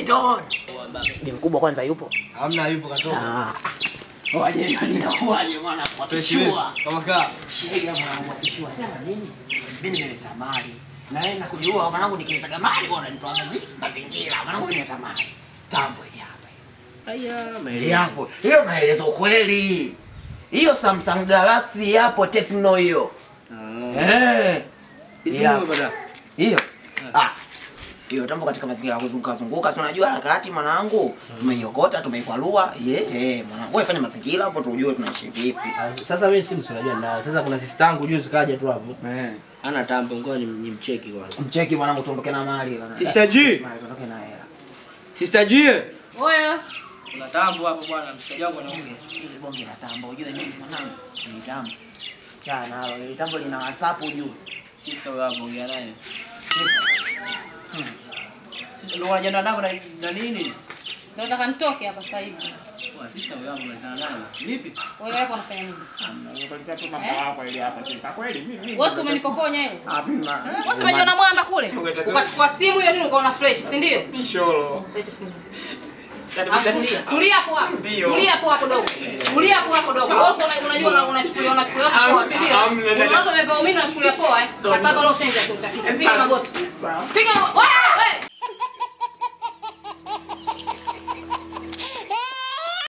Don. Ni mkubwa kwanza yupo? Hamna yupo katoka. Ah. Waje inakuwaje mwana kwa kishua. Kama kaa. Shega mwanangu akishua. Sema nini? Mimi nimeleta mali. Na yeye nakujua mwanangu nikileta mali bwana nitoa mazi mazingira. Mwanangu nimeleta mali. Tambo hili hapa. Haya, Hili hapo. Hiyo maelezo kweli. Hiyo Samsung Galaxy hapo Tecno hiyo. Eh. Hizi Yeah. ni bada. Hiyo. Ah. Hiyo tambo katika mazingira ya kuzunguka zunguka, si unajua harakati mwanangu. Tumeiokota, tumeikwalua. Ile eh mwanangu, wewe fanya mazingira hapo tujue tunaishi vipi. Sasa mimi simu si unajua ninayo. Sasa kuna sister yangu juzi kaja tu hapo. Eh. Ana tambo ngoja nimcheki kwanza. Mcheki mwanangu tuondoke na mali bwana. Sister G. Mali tuondoke na hela. Sister G. Oya. Kuna tambo hapo bwana, mshikaji wangu anaongea. Ile bonge la tambo, ujue nini mwanangu? Ni tambo. Chana nalo, ile tambo lina WhatsApp ujue. Sister wewe hapo ongea naye. Ndio unajiandaa nako na na nini? Ndio nataka nitoke hapa sasa hivi. Kwa sister wewe hapo unazana naye. Vipi? Wewe hapo unafanya nini? Wewe si umenipokonya hiyo? Hamna. Wewe si umejiona mwamba kule? Ukachukua simu hiyo nini ukaona fresh, si ndio? Misholo. Lete simu. Alafu Tulia, tulia hapo hapo. Tulia hapo hapo dogo. Tulia hapo hapo dogo. Wewe si unajua una- unachukulia unachukulia hapo poa, si ndio? Hamna, dada. Kuna watu wamevaa umini unachukulia poa eh. Kwa sababu leo ushaingia tu utafika. Piga magoti. Piga magoti.